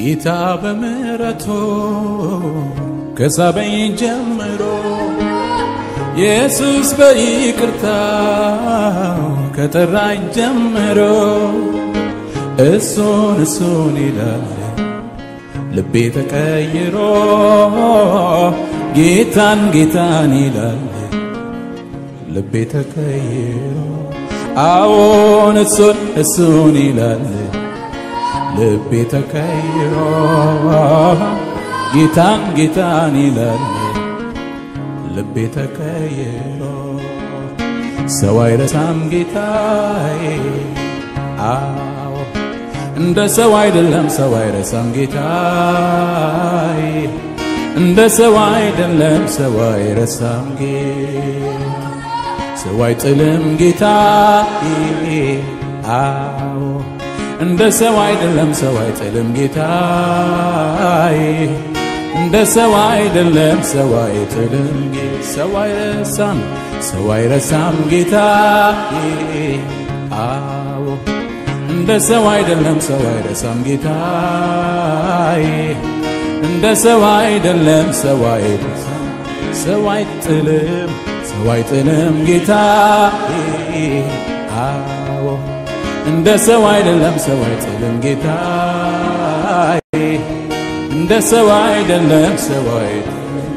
ጌታ በምሕረቱ ከሳበኝ ጀምሮ ኢየሱስ በይቅርታው ከጠራኝ ጀምሮ እሱን እሱን ይላል ልቤ ተቀይሮ ጌታን ጌታን ይላል ልቤ ተቀይሮ አዎን እሱን እሱን ይላል ልቤ ተቀይሮ ጌታን ጌታን ይላል ልቤ ተቀይሮ ሰው አይረሳም ጌታዬ አዎ እንደ ሰው አይደለም ሰው አይረሳም ጌታዬ እንደ ሰው አይደለም ሰው አይረሳም ጌታ ሰው አይጥልም ጌታዬ አዎ እንደ ሰው አይደለም ሰው አይጥልም ጌታዬ እንደ ሰው አይደለም ሰው አይጥልም ሰው አይረሳም ሰው አይረሳም ጌታዬ አዎ እንደ ሰው አይደለም ሰው አይረሳም ጌታዬ እንደ ሰው አይደለም ሰው አይረሳም ሰው አይጥልም ሰው አይጥልም ጌታዬ አዎ እንደ ሰው አይደለም ሰው አይጥልም ጌታዬ እንደ ሰው አይደለም ሰው አይጥልም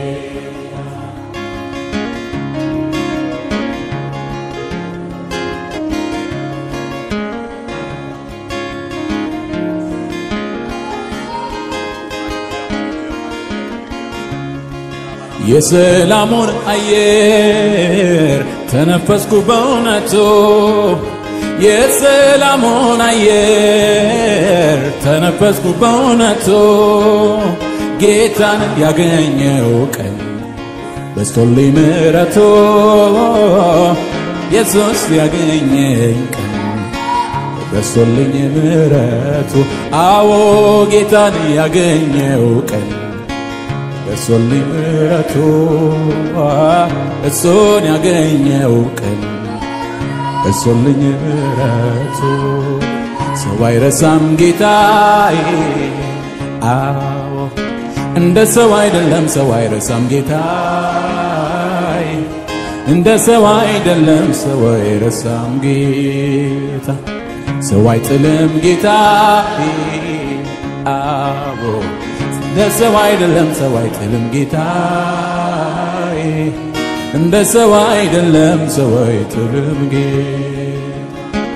የሰላሙን አየር ተነፈስኩ በእውነቱ የሰላሙን አየር ተነፈስኩ በእውነቱ ጌታን ያገኘው ቀን በስቶልኝ ምሕረቱ ኢየሱስ ያገኘኝ ቀን በስቶልኝ ምሕረቱ አዎ ጌታን ያገኘው ቀን በስቶልኝ ምሕረቱ እሱን ያገኘው ቀን እሱልኝ ምሕረቱ ሰው አይረሳም ጌታዬ አዎ እንደ ሰው አይደለም ሰው አይረሳም ጌታዬ እንደ ሰው አይደለም ሰው አይረሳም ጌታ ሰው አይጥልም ጌታዬ አዎ እንደ ሰው አይደለም ሰው አይጥልም ጌታዬ እንደ ሰው አይደለም ሰው አይጥልም ጌታ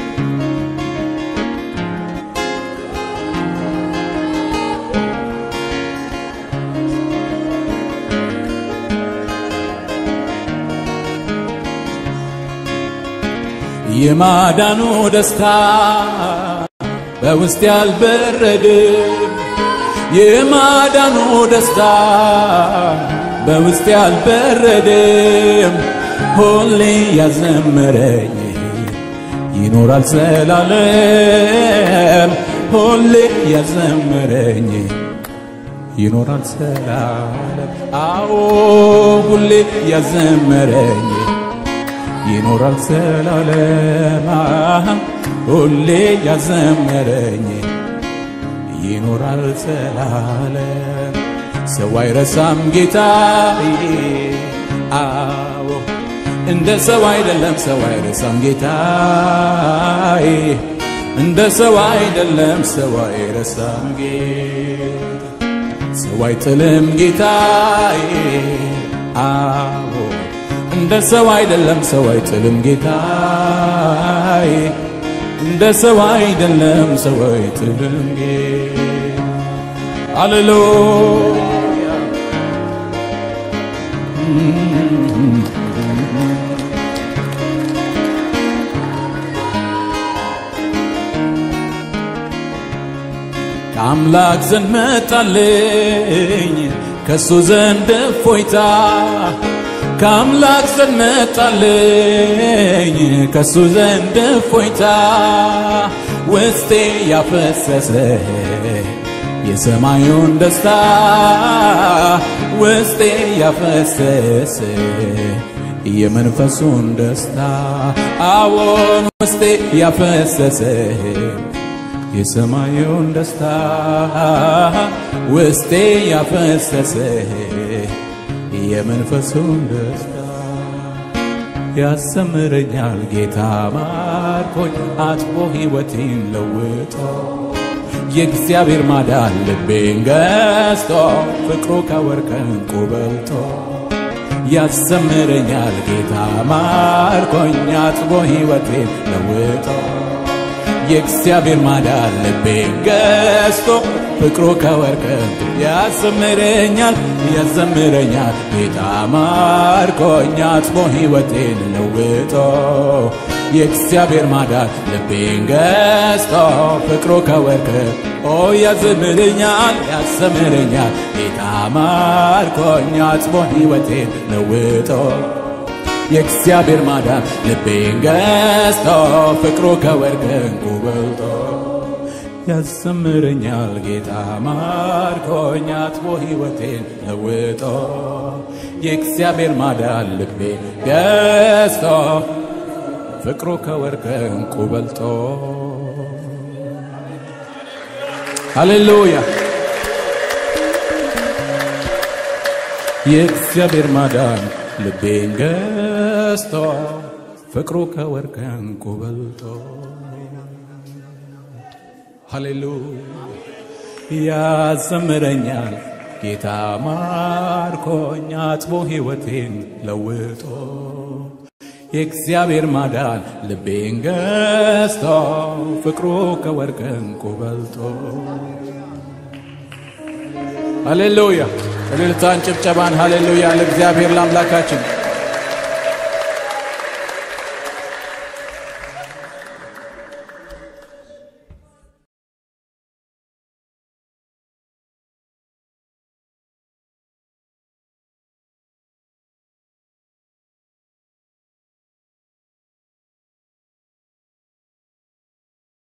የማዳኑ ደስታ በውስጥ ያልበረድም የማዳኑ ደስታ በውስጥ ያልበረድም ሁሌ ያዘመረኝ ይኖራል ዘላለም ሁሌ ያዘመረኝ ይኖራል ዘላለም አዎ ሁሌ ያዘመረኝ ይኖራል ዘላለም ሁሌ ያዘመረኝ ይኖራል ዘላለም ሰው አይረሳም ጌታዬ አዎ እንደ ሰው አይደለም ሰው አይረሳም ጌታዬ እንደ ሰው አይደለም ሰው አይረሳም ጌታ ሰው አይጥልም ጌታዬ አዎ እንደ ሰው አይደለም ሰው አይጥልም ጌታዬ እንደ ሰው አይደለም ሰው አይጥልም ጌታ ሃሌሉያ ከአምላክ ዘንድ መጣልኝ ከሱ ዘንድ እፎይታ ከአምላክ ዘንድ መጣልኝ ከሱ ዘንድ እፎይታ ውስጤ ያፈሰሰ የሰማዩን ደስታ ውስጤ ያፈሰሰ የመንፈሱን ደስታ አዎን ውስጤ ያፈሰሰ የሰማዩን ደስታ ውስጤ ያፈሰሰ የመንፈሱን ደስታ ያሰምረኛል ጌታ ማርኮኝ አጥቦ ሕይወቴን ለውጦ የእግዚአብሔር ማዳን ልቤን ገዝቶ ፍቅሩ ከወርቅ ዕንቁ በልጦ ያሰምረኛል ጌታ ማርኮኝ አጥቦ ሕይወቴን ለውጦ የእግዚአብሔር ማዳን ልቤን ገዝቶ ፍቅሩ ከወርቅ ዕንቁ ያዘምረኛል ያዘምረኛል ጌታ ማርኮኝ አጥቦ ሕይወቴን ለውጦ የእግዚአብሔር ማዳን ልቤን ገዝቶ ፍቅሩ ከወርቅ ኦ ያዘምረኛል ያዘምረኛል ጌታ ማርኮኝ አጥቦ ሕይወቴን ለውጦ የእግዚአብሔር ማዳን ልቤን ገዝቶ ፍቅሩ ከወርቅ ዕንቁ በልጦ ያዘምረኛል ጌታ ማርኮኝ አጥቦ ሕይወቴን ለውጦ የእግዚአብሔር ማዳን ልቤን ገዝቶ ፍቅሩ ከወርቅ ዕንቁ በልጦ ሃሌሉያ የእግዚአብሔር ማዳን ልቤን ገዝቶ ፍቅሩ ከወርቅ ዕንቁ በልጦ ሃሌሉያ ያዘምረኛል ጌታ ማርኮኝ አጥቦ ሕይወቴን ለውጦ የእግዚአብሔር ማዳን ልቤን ገዝቶ ፍቅሩ ከወርቅ ዕንቁ በልጦ ሃሌሉያ እልልታን ጭብጨባን ሃሌሉያ ለእግዚአብሔር ለአምላካችን